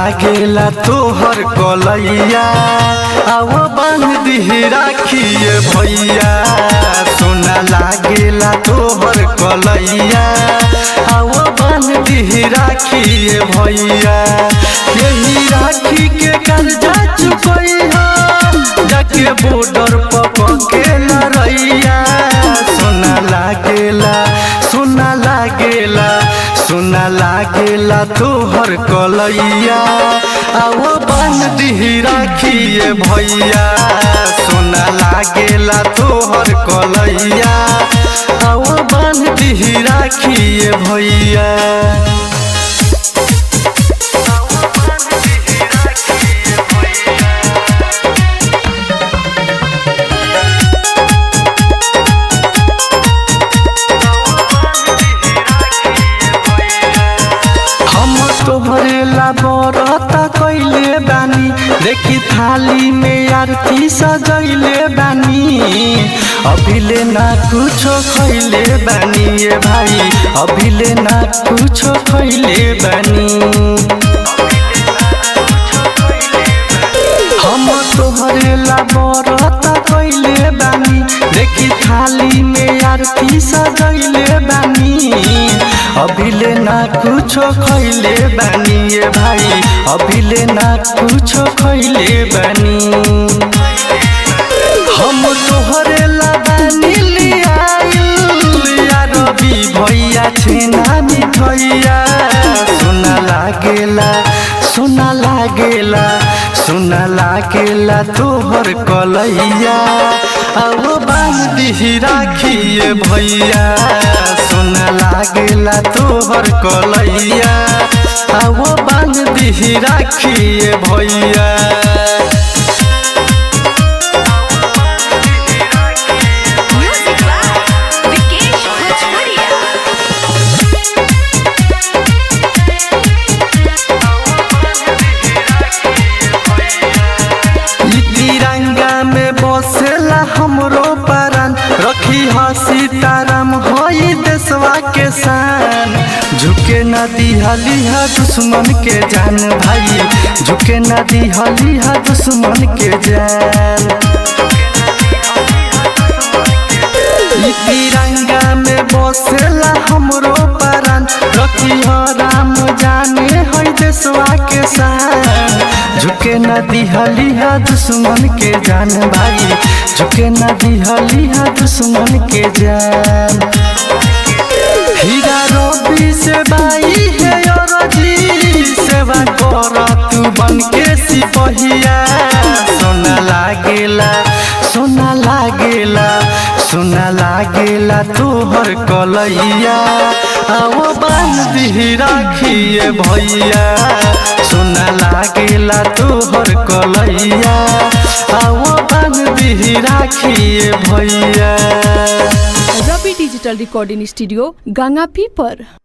लागेला तोहर कलैया आव बांध दिही राखिए भैया सोना लागेला तोहर कलैया आव बांध दिही राखिए भैया यही राखी के कर्जा चुकैया जाके बॉर्डर पर के लड़ैया सोना लागेला सोना लागेला सोना लागेला तोहर कलैया आओ बन दिही राखिए भैया सोना लागेला तोहर कलैया आओ बन दिही राखिए भैया हम तोहरे ला बरता कैले बानी देखी थाली में आरती सजैले बानी अभिले ना कुछो खैले बानी ये भाई अभिले ना कुछो खैले बानी हम तोहरे ला बरता कैले बानी देखी थाली में आरती सजैले बानी अभिले ना कुछो खैले बानी ये भाई अभिले ना कुछो खैले बानी हम तोहरे ला बानी लियाइल या रवि भैया छेना मिठैया सोना लागेला सोना लागेला सोना लागेला तोहर कलैया अब बांध दिही राखिए भैया सोना लागेला तोहर कलैया अब बांध दिही राखिए भैया Music by Vikesh Bhojpuria. ई तिरंगा में बसेला हमरो परान रखी ह सीताराम होई देशवा के शान झुके न दिहली ह दुश्मन के जान भाई झुके न दिहली ह दुश्मन के जान ई तिरंगा में बसेला हमरो परान रखी ह राम जाने है देशवा के शान झुके न दिहली है दुश्मन के जान भाई झुके न दिहली है दुश्मन के जान हीरा रवि से बाई है और जी सेवा कर तू बन के सिपहिया सोना लागेला सोना लागेला सोना लागेला तोहर कलैया आओ बांध दिही राखिए भैया सोना लागेला तोहर कलैया आओ बांध दिही राखिए भैया रवि डिजिटल रिकॉर्डिंग स्टूडियो गंगापी पर